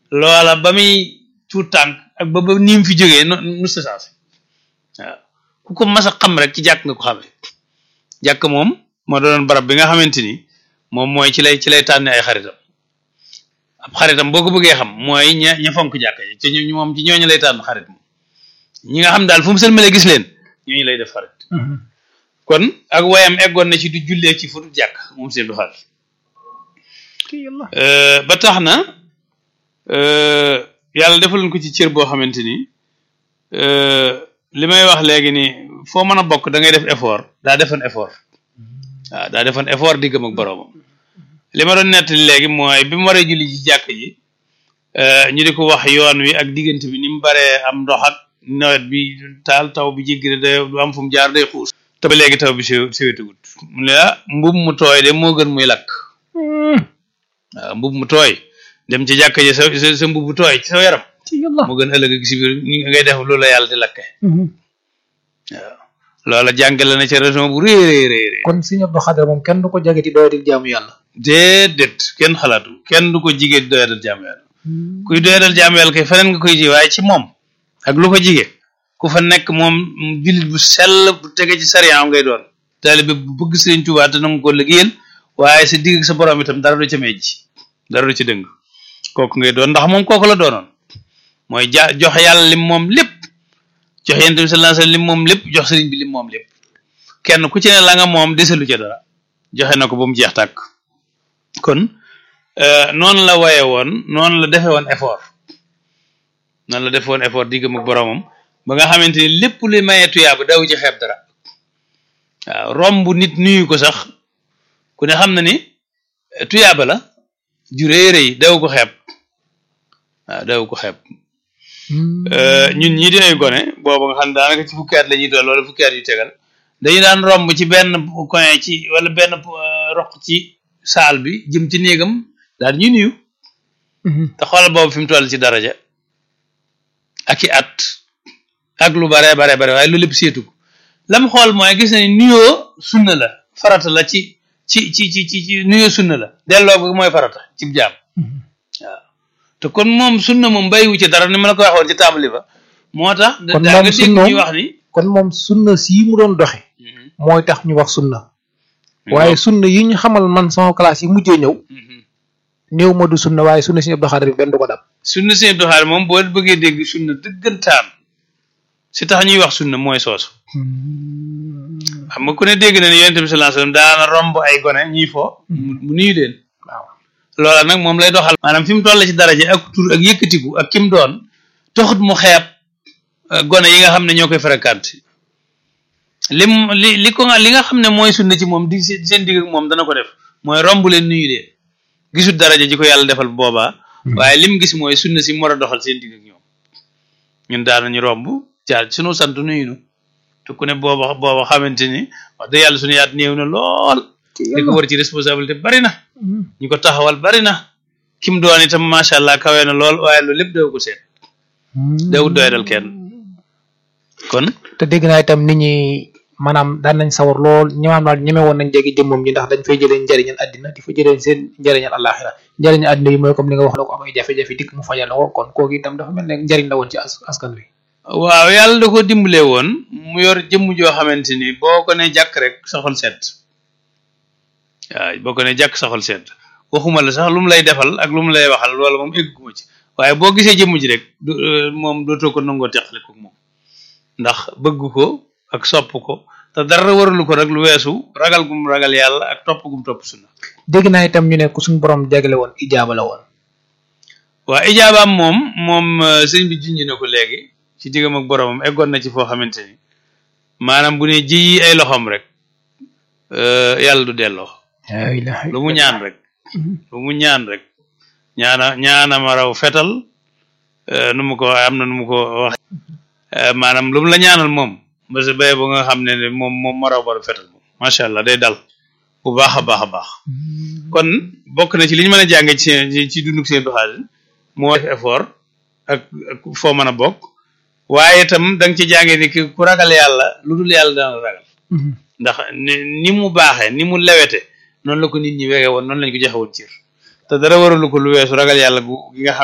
loola ba muy tuut tànk ak ba ba ni mu fi jógee no nu sa saasi waaw ku ko mas a xam rek ci jàkk nga ko xamee jàkk moom moo doon barab bi nga xamante ni moom mooy ci lay ci lay tànne ay xaritam ab xaritam boo ko bëggee xam mooy ña ña fonk jàkk yi ci ñu moom ci ñooñu lay tànn xarit moom ñi nga xam daal fu mu sëlmalee gis leen ñooñu lay def xarit kon ak wayam eggoon na ci du jullee ci fu du jàkk moom seen du xarit ba tax na yàlla defaloon ko ci cër boo xamante ni li may wax léegi ni foo mën a bokk da ngay def effort daa defoon effort waaw daa defoon effort diggam ak boroomam li ma doon nettali léegi mooy bi mu waree julli ci jàkk ji ñu di ko wax yoon wi ak diggante bi ni mu baree am ndox ak nawet bi taal taw bi jéggi day du am fu mu jaar day xuus te ba léegi taw bi si siwétugut mu ne ah mbub mu tooy de moo gën muy lakk waaw mbub mu tooy dem ci jàkk ji sa sa mbub mu tooy ci sa yaram moo gën ëllëg ak si biir ngay def loolu la yàlla di lakke waaw loola jàngale na ci région bu rëy rëy rëy rëy kon Sëriñ Abdou Khadre moom kenn du ko jage ci doyadil jaamu yàlla déedéet kenn xalaatu kenn du ko jigee di doyadal jaamu yàlla kuy doyadal jaamu yàlla kay feneen nga koy ji waaye ci moom ak lu ko jige ku fa nekk moom jullit bu sell bu tege ci sariya ngay doon taalibe bu bëgg Sëriñ Tuubaa te nangu ko liggéeyal waaye sa digg ak sa borom itam dara du ca mejj dara du ci dëng kooku ngay doon ndax moom kooku la doonoon mooy ja jox yàlla lim moom lépp jox yonent bi sallallahu alayhi wasallam lim moom lépp jox sëriñ bi lim moom lépp kenn ku ci ne la nga moom deselu ca dara joxe na ko ba mu jeex tàkk kon noonu la waye woon noonu la defe woon effort noonu la defe woon effort diggam ak boromam ba nga xamante ni lépp luy mayee tuyaaba daw ci xeeb dara waaw romb nit nuyu ko sax ku ne xam na ni tuyaaba la ju rëy rëy daw ko xeeb waaw daw ko xeeb ñun ñii di ay gone boobu nga xam ne daanaka ci fukki at la ñuy doon wala fukki at yu tegal dañu daan romb ci benn coin ci wala benn roq ci saal bi jëm ci néegam daal ñuy nuyu te xoolal boobu fi mu toll ci daraja ak i at ak lu bare bare bare waaye lu lépp seetu ko lam xool mooy gis na ni nuyoo sunna la farata la ci ci ci ci ci ci nuyoo sunna la delloo ko mooy farata ci jaam waaw te kon moom sunna moom bàyyiwu ci dara ni ma la ko waxoon ci tàmbali ba moo tax kon daa moom nga dégg sunna ñuy wax ni kon moom sunna sii mu doon doxe mooy tax ñu wax sunna waaye sunna yi ñu xamal man sama classe yi mujjee ñëw néew ma du sunna waaye sunna Sëriñ Abdou Khadre bi benn du ko dab sunna sëñ Abdou Khadre moom boo bëggee dégg sunna dëggantaan si tax ñuy wax sunna mooy soosu xam nga ku ne dégg na ni yonent bi sallallahu alayhi wasallam daana romb ay gone ñuy fo mu nuyu leen waaw loola nag moom lay doxal maanaam fi mu toll ci daraja ak tur ak yëkkatiku ak kim doon taxut mu xeeb euh, gone yi nga xam ne ñoo koy fréquenté lim li li ko nga li nga xam ne mooy sunna ci moom di seen seen digg ak moom dana ko def mooy romb leen nuyu leen gisul daraja ji ko yàlla defal boobaa waaye lim gis mooy sunna si mu war a doxal seen digg ak ñoom ñun daanañu romb jaar ci sunu sant nuyu nu te ku ne booba booba xamante ni wax dëgg yàlla sunu yaat néew na lool li ko war ci responsabilité bari na ñu ko taxawal bari na kim doon itam macha allah kawe na lool waaye loolu lépp daw ko seet dawut doyadal kenn kon te dégg naa itam nit ñi maanaam daan nañ sawar lool ñëwaat daal ñeme woon nañ jege jëmmam ji ndax dañ fay jëlee njëriñal àddina di fa jëlee seen njëriñal àllaaxira njëriñal àddina yi mooy comme li nga wax la ko am ay jafe-jafe dikk mu fajal la ko kon kooku itam dafa mel ne njëriñ la woon ci as- askan wi waaw yàlla da ko dimbale woon mu yor jëmm joo xamante ni boo ko ne jàkk rek saxol set waaw boo ko ne jàkk saxol set waxuma la sax lu mu lay defal ak lu mu lay waxal loolu moom egguma ci waaye boo gisee jëmm ji rek du euh, moom dootoo ko nangoo teqale ko moom ndax bëgg ko ak sopp ko te dara waralu ko rek lu weesu ragal gum ragal yàlla ak topp gum topp sunna dégg naa itam ñu ne ku suñu borom jagale woon ijaaba la woon waa ijaabaam moom moom euh, sëñ bi junj na ko léegi ci diggam ak boromam eggoon na ci foo xamante ni maanaam bu ne ji ay loxoom rek euh, yàlla du delloo la ilaha lu mu ñaan rek lu mu ñaan rek ñaana ñaana ma raw fetal euh, nu mu ko am na nu mu ko wax euh, maanaam lu mu la ñaanal moom parce que bay ba nga xam ne ne moom moom ma raw baru fetal moom macha allah day dal bu baax a baax a baax kon bokk na ci li ñu mën a jànge ci ci ci dunduk seen doxalin moo def effort ak ak foo mën a bokk waaye itam da nga ci jànge ni ki ku ragal yàlla lu dul yàlla dana ragal ndax ni ni mu baaxee ni mu lewete noonu la ko nit ñi wege woon noonu lañ ko joxe woon cir te dara waralu ko lu weesu ragal yàlla gu gi nga xam